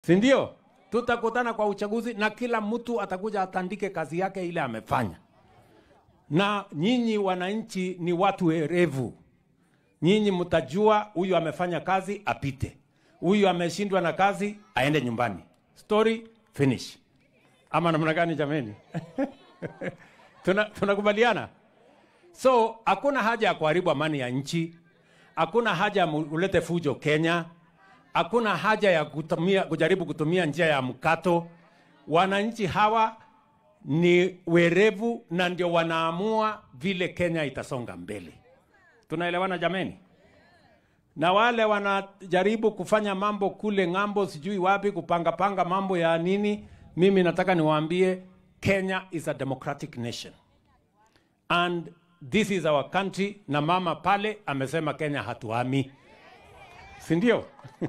si ndio? Tutakutana kwa uchaguzi na kila mtu atakuja atandike kazi yake ile amefanya, na nyinyi wananchi ni watu werevu. Nyinyi mtajua huyu amefanya kazi apite, huyu ameshindwa na kazi aende nyumbani. Story finish. Ama namna gani jameni? Tuna- tunakubaliana? So hakuna haja ya kuharibu amani ya nchi, hakuna haja ya mu- ulete fujo Kenya, hakuna haja ya kutumia, kujaribu kutumia njia ya mkato. Wananchi hawa ni werevu na ndio wanaamua vile Kenya itasonga mbele. Tunaelewana jameni? Na wale wanajaribu kufanya mambo kule ng'ambo, sijui wapi, kupangapanga mambo ya nini, mimi nataka niwaambie Kenya is a democratic nation and this is our country, na mama pale amesema Kenya hatuhami, si ndio?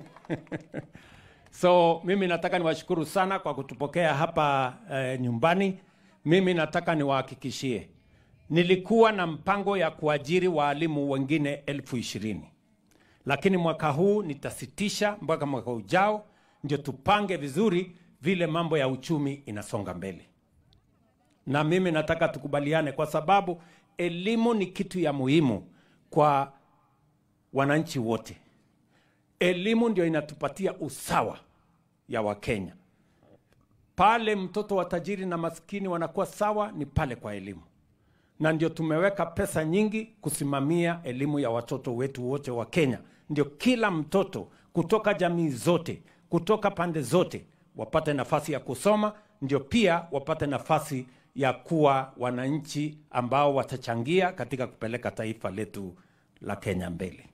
So mimi nataka niwashukuru sana kwa kutupokea hapa eh, nyumbani. Mimi nataka niwahakikishie, nilikuwa na mpango ya kuajiri waalimu wengine elfu ishirini lakini mwaka huu nitasitisha mpaka mwaka ujao, ndio tupange vizuri vile mambo ya uchumi inasonga mbele. Na mimi nataka tukubaliane, kwa sababu elimu ni kitu ya muhimu kwa wananchi wote. Elimu ndio inatupatia usawa ya Wakenya. Pale mtoto wa tajiri na maskini wanakuwa sawa ni pale kwa elimu, na ndio tumeweka pesa nyingi kusimamia elimu ya watoto wetu wote wa Kenya. Ndio kila mtoto kutoka jamii zote, kutoka pande zote wapate nafasi ya kusoma, ndio pia wapate nafasi ya kuwa wananchi ambao watachangia katika kupeleka taifa letu la Kenya mbele.